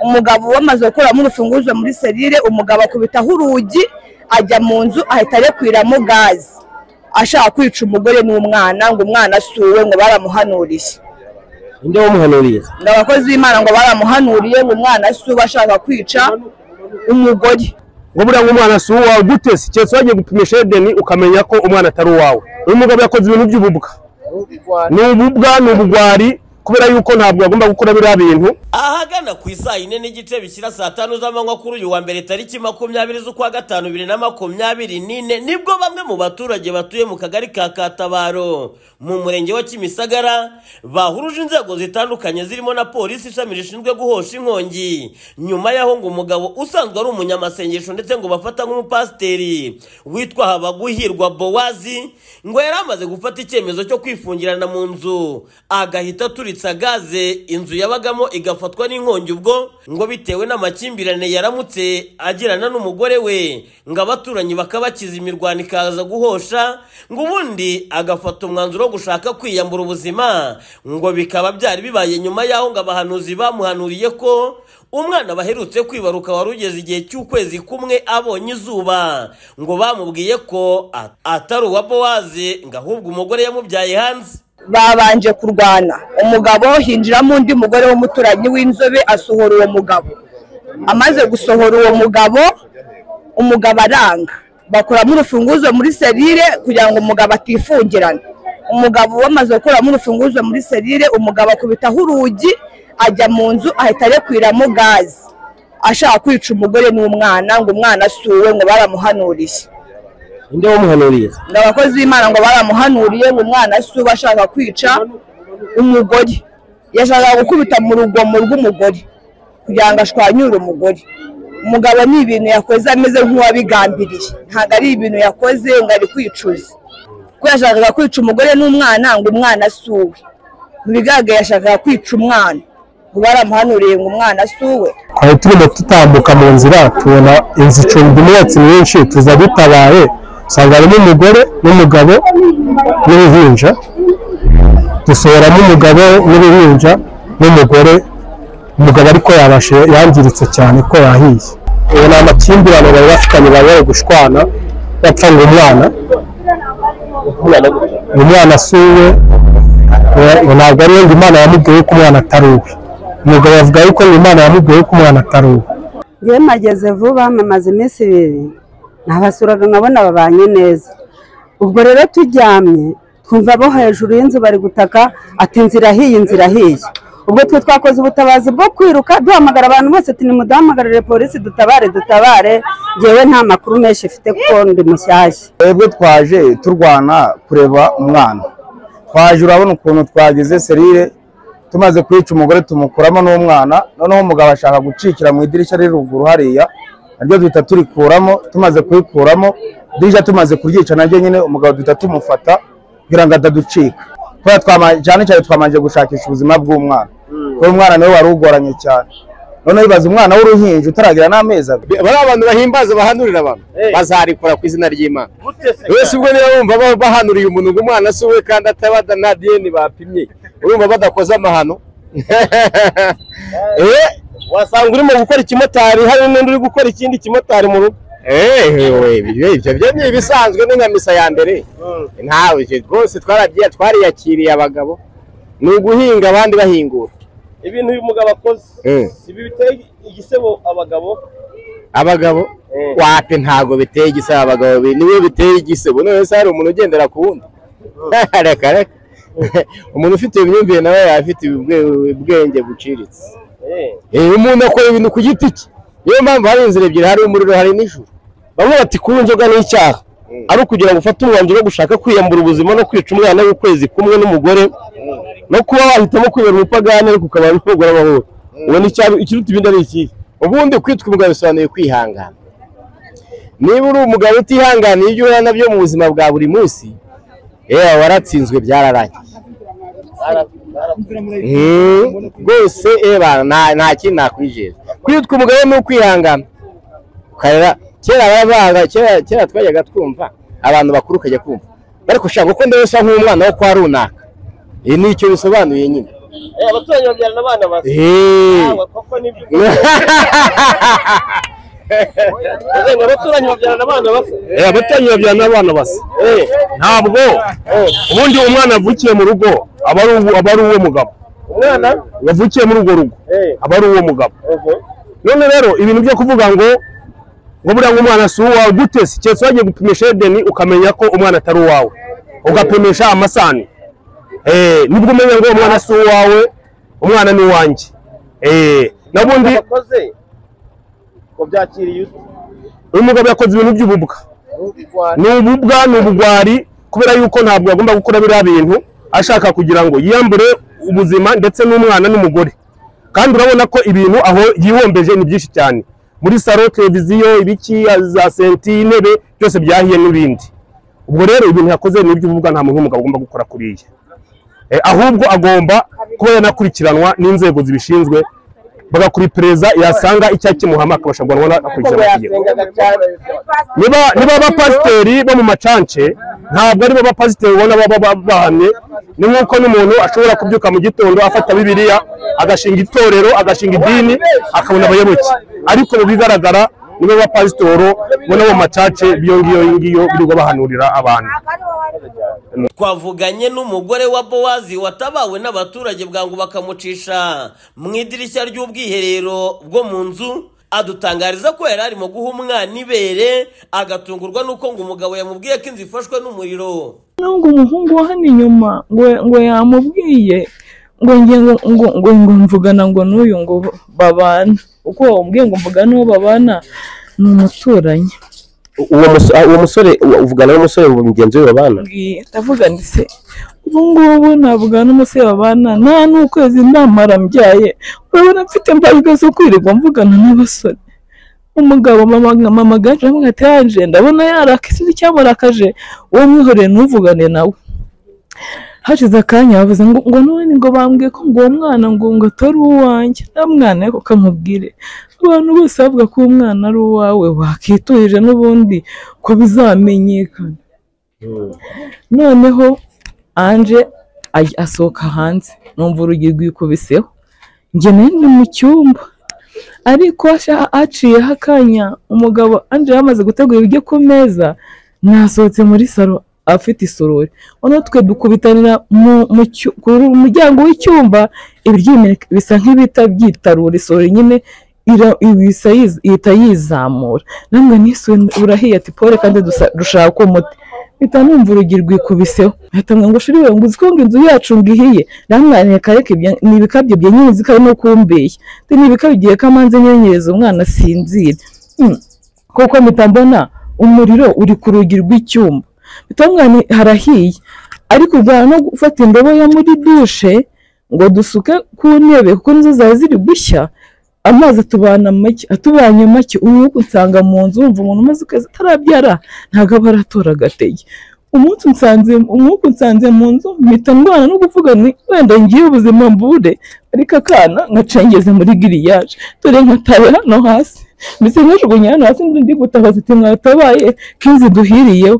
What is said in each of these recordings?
umugabo we amaze gukuramo urufunguzo muri serire umugabo akubitaho urugi ajya mu nzu ahita arekwiramo gaze ashaka kwica umugore n'umwana ngo umwana asuwe ngo baramuhanuriye ninde wamuhanuriye ngo abakozi b'imana ngo baramuhanuriye ngo umwana asuwe ashaka kwica umugore ngo buriya ngo umwana si uwawe gute si keretse wagiye gupimisha edeni ukamenya ko umwana atari uwawe uyu mugabo yakoze ibintu by'ububwa ni ububwa ni ubugwari kubera yuko ntabwo yagomba gukora biriya bintu ahagana ku isaa yine n'igice bishyira saa tanu z'amanywa kuri uyu wa mbere tariki makumyabiri z'ukwa gatanu bibiri na makumyabiri n'ine nibwo bamwe mu baturage batuye mu kagari ka katabaro mu murenge wa kimisagara bahuruje inzego zitandukanye zirimo na polisi ishami rishinzwe guhosha inkongi nyuma y'aho ngo umugabo usanzwe ari umunyamasengesho ndetse ngo bafata nk'umupasiteri witwa habaguhirwa bowazi ngo yari amaze gufata icyemezo cyo kwifungirana mu nzu agahita aturitsa gaze inzu yabagamo igafatwa n'inkongi ubwo ngo bitewe n'amakimbirane yaramutse agirana n'umugore we ngo abaturanyi bakabakiza imirwano ikaza guhosha ngo ubundi agafata umwanzuro wo gushaka kwiyambura ubuzima ngo bikaba byari bibaye nyuma y'aho ngo abahanuzi bamuhanuriye ko umwana baherutse kwibaruka wari ugeze igihe cy'ukwezi kumwe abonye izuba ngo bamubwiye ko at- atari uwa bowazi ngo ahubwo umugore yamubyaye hanze babanje kurwana umugabo hinjiramo undi mugore w'umuturanyi w'inzobe asohora uwo mugabo amaze gusohora uwo mugabo umugabo aranga bakuramo urufunguzo muri serire kugira ngo umugabo atifungirana umugabo we amaze gukuramo urufunguzo muri serire umugabo akubitaho urugi ajya mu nzu ahita arekwiramo gaze ashaka kwica umugore n'umwana ngo umwana asuwe ngo baramuhanuriye ninde wamuhanuriye ngo abakozi b'imana ngo baramuhanuriye ngo umwana si uba ashaka kwica umugore yashakaga gukubita mu rugomo rw'umugore kugira ngo ashwanyure umugore umugabo ni ibintu yakoze ameze nk'uwabigambiriye ntabwo ari ibintu yakoze ngo ari kwicuza ko yashakaga kwica umugore n'umwana ngo umwana si uwe mu bigaragara yashakaga kwica umwana ngo baramuhanuriye ngo umwana si uwe twari turimo tutambuka mu nzira tubona inzu icumbi umwotsi mwinshi tuza dutabaye usanga harimo umugore n'umugabo n'uruhinja dusohoramo umugabo n'uruhinja n'umugore umugabo ariko yabashe yangiritse cyane ko yahiye ubu ni amakimbirane bari bafitanye bari bari gushwana bapfa ngo umwana umwana asuwe ubu ntabwo ariwe ngo imana yamubwiye ko umwana atari uwe umugabo avuga yuko ngo imana yamubwiye ko umwana atari uwe njyewe mpageze vuba mamaze iminsi ibiri nabasuraga nkabona babanye neza ubwo rero turyamye twumva abo hejuru y'inzu bari gutaka ati inzira ahiye inzira ahiye ubwo twe twakoze ubutabazi bwo kwiruka duhamagara abantu bose ati nimuduhamagarire polisi dutabare dutabare njyewe nta makuru menshi mfite kuko ndi mushyashya twebwe twaje turwana kureba umwana twaje urabona ukuntu twagize serire tumaze kwica umugore tumukuramo n'umwana noneho umugabo ashaka gucikira mu idirishya riri ruguru hariya naryo duhita turikuramo tumaze kuyikuramo idirishya tumaze kuryica naryo nyine umugabo duhita tumufata kugira ngo ataducika kubera twama- cyane cyane twamanje gushakisha ubuzima bw'umwana kuko umwana niwe wari ugoranye cyane noneho ibaza umwana w'uruhinja utaragira n'amezi abiri bariya abantu bahimbaza bahanurira abantu bazarikora ku izina ry'imana wese ubwo niba wumva ba- bahanuriye umuntu ngo umwana si uwe kandi ataba da- nta diyeni bapimye urumva badakoze amahano Eh, wasanga urimo gukora ikimotari hari n'undi uri gukora ikindi kimotari mu rugo Eh, we, ibyo ibyo byo ni ibisanzwe ni nka misa ya mbere ntawe ibyo rwose twarabyiye twariyakiriye abagabo ni uguhinga abandi bahingura ibintu uyu mugabo akoze Eh. si biteye igisebo abagabo abagabo wape ntago biteye igisebo abagabo be niwe biteye igisebo none se hari umuntu ugendera ku wundi reka reka umuntu ufite imyumvire nawe yaba afite ubwe- ubwenge buciriritse Eh, umuntu akora ibintu ku giti cye niyo mpamvu hari inzira ebyiri hari umuriro hari n'ijuru bamwe bati kuba inzoga ni icyaha ari ukugira ngo ufate umwanzuro wo gushaka kwiyambura ubuzima no kwica umwana w'ukwezi kumwe n'umugore no kuba wahitamo kwibera umupagani ariko ukaba n'umugore amahoro ubu ni icyaha ikiruta ibindi ari ikihe ubundi kwitwa umugabo bisobanuye kwihangana niba uri umugabo utihanganiye ibyo uhura nabyo mu buzima bwa buri munsi yewe waratsinzwe byararangiye Mm, rwose eba nta nta kintu nakwijera kwitwa umugabo ni ukwihangana ukarera kera baravugaga kera kera twajyaga twumva abantu bakuru ukajya kumva ariko ushaka kuko ndabona usa nk'umwana wo kwa runaka ibi ni icyo bisobanuye nyine Eh, abaturanyi babyarana abana basa Eh. Ntabwo, koko nibyo Ese ngo abaturanyi babyarana abana basa Eh, abaturanyi babyarana abana basa Eh, ntabwo ubundi umwana yavukiye mu rugo aba ari uwo- aba ari uwo mugabo umwana wavukiye muri urwo rugo Eh, aba ari uwo mugabo uhu. none rero ibintu byo kuvuga ngo ngo buriya ngo umwana si uwawe gute si keretse wagiye gupimisha edeni ukamenya ko umwana atari uwawe ugapimisha amasani Eh, nibwo umenya ngo umwana si uwawe umwana ni uwanjye Eh, n'ubundi Wakoze wabyakiriye ute uyu mugabo yakoze ibintu by'ububwa ni ububwa ni ubugwari kubera yuko ntabwo agomba gukora biriya bintu ashaka kugira ngo yiyambure ubuzima ndetse n'umwana n'umugore kandi urabona ko ibintu aho yihombeje ni byinshi cyane muri salo televiziyo ibiki za senti intebe byose byahiye n'ibindi ubwo rero ibintu yakoze ni iby'ububwa nta muntu w'umugabo agomba gukora kuriya Eh, ahubwo agomba kuba yanakurikiranwa n'inzego zibishinzwe bagakuripereza yasanga icyaha kimuhama akabasha guhanwa ngo akurikirana amategeko yasengaga cyane niba niba abapasiteri bo mu macance ntabwo aribo bapasiteri ubona baba ba- bahamye ni nk'uko n'umuntu ashobora kubyuka mu gitondo afata bibiliya agashinga itorero agashinga idini akabona abayoboke ariko mu bigaragara nibo bapasitoro bo no mu macace biyo ngiyo ngiyo birirwa bahanurira abantu twavuganye n'umugore wa bowazi watabawe n'abaturage bwangu bakamucisha mu idirishya ry'ubwiherero bwo mu nzu adutangariza ko yari arimo guha umwana ibere agatungurwa n'uko ngo umugabo yamubwiye ko inzu ifashwe n'umuriro nubwo umuhungu wa hano inyuma ngo ngo yamubwiye ngo nge ngo ngo ngo ngo mvugana ngo n'uyu ngo babana uko wamubwiye ngo mvugana uwo babana ni umuturanyi uwo musore uwo musore uvugana n'umusore mugenzi we babana mbwiye ndavugana se ubu ngubu navuga n'umusore babana nta n'ukwezi ndamara mbyaye urabona mfite imbaraga zo kwirirwa mvugana n'abasore umugabo mama mama gaje aramubwira ati yaje ndabona yarakisize icyamurakaje uwo mwihoreye ntuvugane nawe hashize akanya bavuze ngo ngo none ngo bambwiye ko ngo uwo mwana ngo ngo atari uwanjye nta mwana ariko kamubwire abantu bose bavuga ko uwo mwana ari uwawe wakiturije n'ubundi ko bizamenyekana noneho anje aj- asohoka hanze numva urugi rwikubiseho njye nayo ndi mu cyumba ariko asha- haciyeho akanya umugabo anje yamaze gutegura ibiryo ku meza nasohotse muri salo afite isorori noneho twe dukubitanira mu, mu, cyu- ku ru- muryango w'icyumba ibiryo bimeneka- bisa nk'ibita byitarura isorori nyine ira- ibisa yiz- ihita yizamura namwe nisi urahiye ati pole kandi dusa- dushaka umuti mpita numva urugi rwikubiseho ahita ambwira ngo shuri we ngo uzi ko ngo inzu yacu ngo ihiye ndamwanira kareka ibyo ni ibikabyo bya nyine karimo kumbeye Ati, ni ibikabyo igihe kamanze nyenyereza umwana asinzira Hmm. kuko mpita mbona umuriro uri ku rugi rw'icyumba mpita mwana harahiye ariko ubwana no gufata indobo yo muri dushe ngo dusuke ku ntebe kuko nizo zari ziri gushya amazi atubana make atubanye make ubu nsanga mu nzu wumva umuntu umaze ukwezi atarabyara ntabwo aba aratora agatege umunsi nsanze umwuka unsanze mu nzu mpita ndwana no kuvuga nti wenda ngiye ubuzima mbure ariko akana ngacengeze muri giriyaje dore nkataye hano hasi mbese nkajugunya hano hasi ndi gutabaza ati mwatabaye kinzi duhiriyeho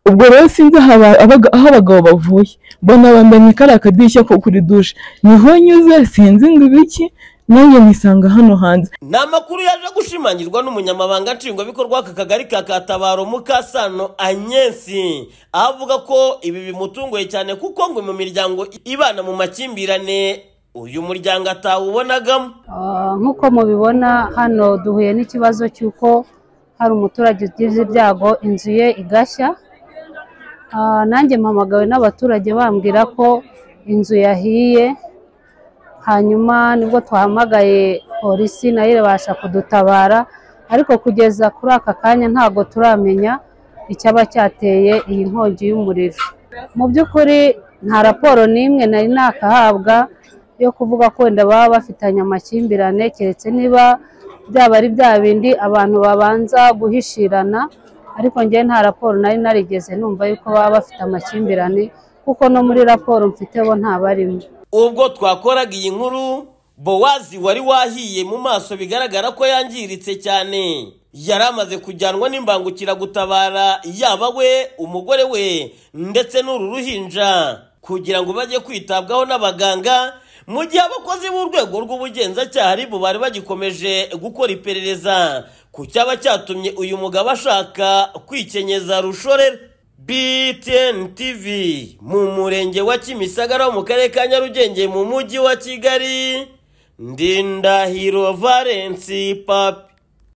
ubwo rero sinzi aho aba- abaga- aho abagabo bavuye mbona bamenye ko ari akadirishya ko kuri dushe niho nyuze sinzi ngo ibiki nanjye nisanga hano hanze ni amakuru yaje gushimangirwa n'umunyamabanga nshingwabikorwa w'aka kagari ka katabaro mukasano anyensi aho avuga ko ibi bimutunguye cyane kuko ngo mu miryango ibana mu makimbirane uyu muryango atawubonagamo Ah, nk'uko mubibona hano duhuye n'ikibazo cy'uko hari umuturage ugize ibyago inzu ye igashya Ah, nanjye mpamagawe n'abaturage bambwira ko inzu yahiye hanyuma nibwo twahamagaye polisi nayo irabasha kudutabara ariko kugeza kuri aka kanya ntabwo turamenya icyaba cyateye iyi nkongi y'umuriro mu by'ukuri nta raporo n'imwe nari nakahabwa yo kuvuga ko wenda baba bafitanye amakimbirane keretse niba byaba ari bya bindi abantu babanza guhishirana ariko njyewe nta raporo nari narigeze numva yuko baba bafite amakimbirane kuko no muri raporo mfite bo ntabarimo ubwo twakoraga iyi nkuru bowazi wari wahiye mu maso bigaragara ko yangiritse cyane yari amaze kujyanwa n'imbangukiragutabara yaba we umugore we ndetse n'uru ruhinja kugira ngo bajye kwitabwaho n'abaganga mu gihe abakozi b'urwego rw'ubugenzacyaha ribu bari bagikomeje gukora iperereza ku cyaba cyatumye uyu mugabo ashaka kwikenyeza rushorera btn tv mu murenge wa kimisagara wo mu karere ka nyarugenge mu mujyi wa kigali ndindahiro valensi papi